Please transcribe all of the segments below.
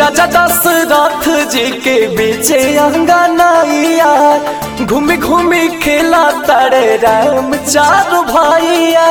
राजा दशरथ जी के बीचे अंगनाइया घूमी घूमी खेला तारे राम चार भाइया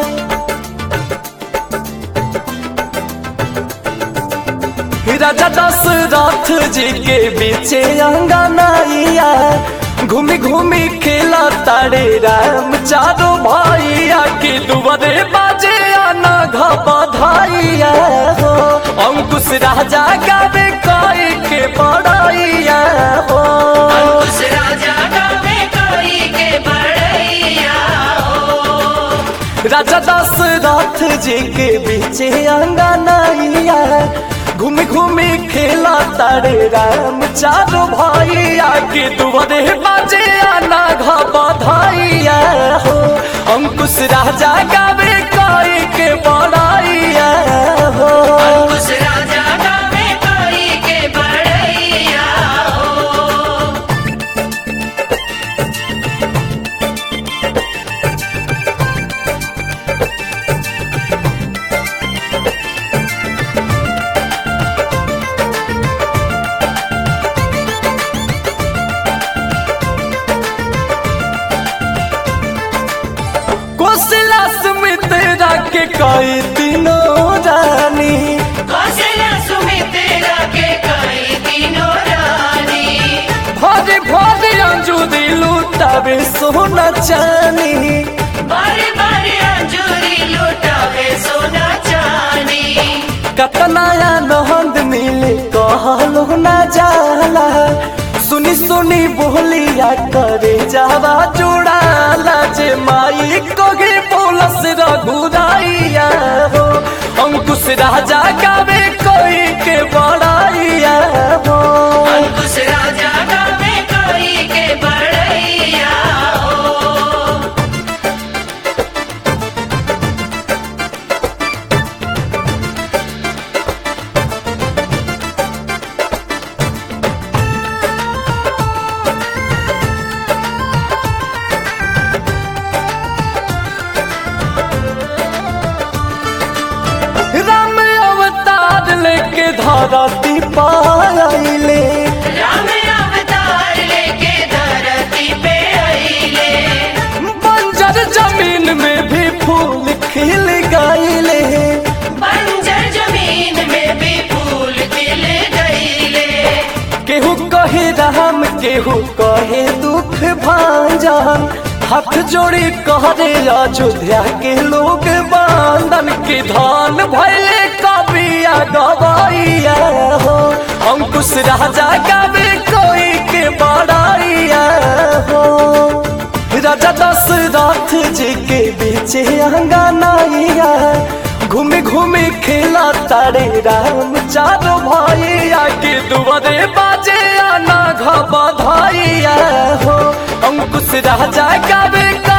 राजा दशरथ जी के बीचे अंगनाइया घूमी घूमी खेला तारे राम चारो भाइया के दुबरे बाजे आना घाइया हो अंकुश राजा गावे कोई के बड़ाइया हो अंकुश राजा गावे कोई के बड़ैया हो राजा दशरथ जी के बीचे अंगनाइया घूमी घूमी खेला तारे राम चारो भाइया के दुबरे बाजे आना घाइया हो अंकुश राजा गावे कोई के बड़ाइया हो अंकुश राजा गावे कोई के बड़ैया हो कोशिला सुमित्रा के कई दिनों रानी कौशल्या सुमित्रा के कई दिनों रानी भरे भरे अंजुरी लुटावे सोना चानी बारे बारे अंजूरी लुटावे सोना चानी कतनाया नहंद मिले कहलो ना जाला सुनी सुनी बोलिया करे जावा जुड़ाला जे माई कोगे बोलस रघुराइया हो अंकुश राजा गावे कोई के बड़ाइया हो अंकुश राजा गावे कोई के बड़ैया हो राम अवतार लेके धरती पाइले राम अवतार लेके धरती पे आइले बंजर जमीन में भी फूल खिल गईले बंजर जमीन में भी फूल खिल गईले केहू कहे राम केहू कहे दुख भांजन हाथ जोड़ी कहरे अयोध्या के लोग बांधन के धान भैले कबिया गवाइया हो अंकुश राजा गावे कोई के बड़ाइया हो राजा दशरथ जी के बीचे अंगनाइया घूमे घूमे खेला तारे राम चारो भाइया के दुबरे बाजे आना घाइया हो अंकुश राजा गावे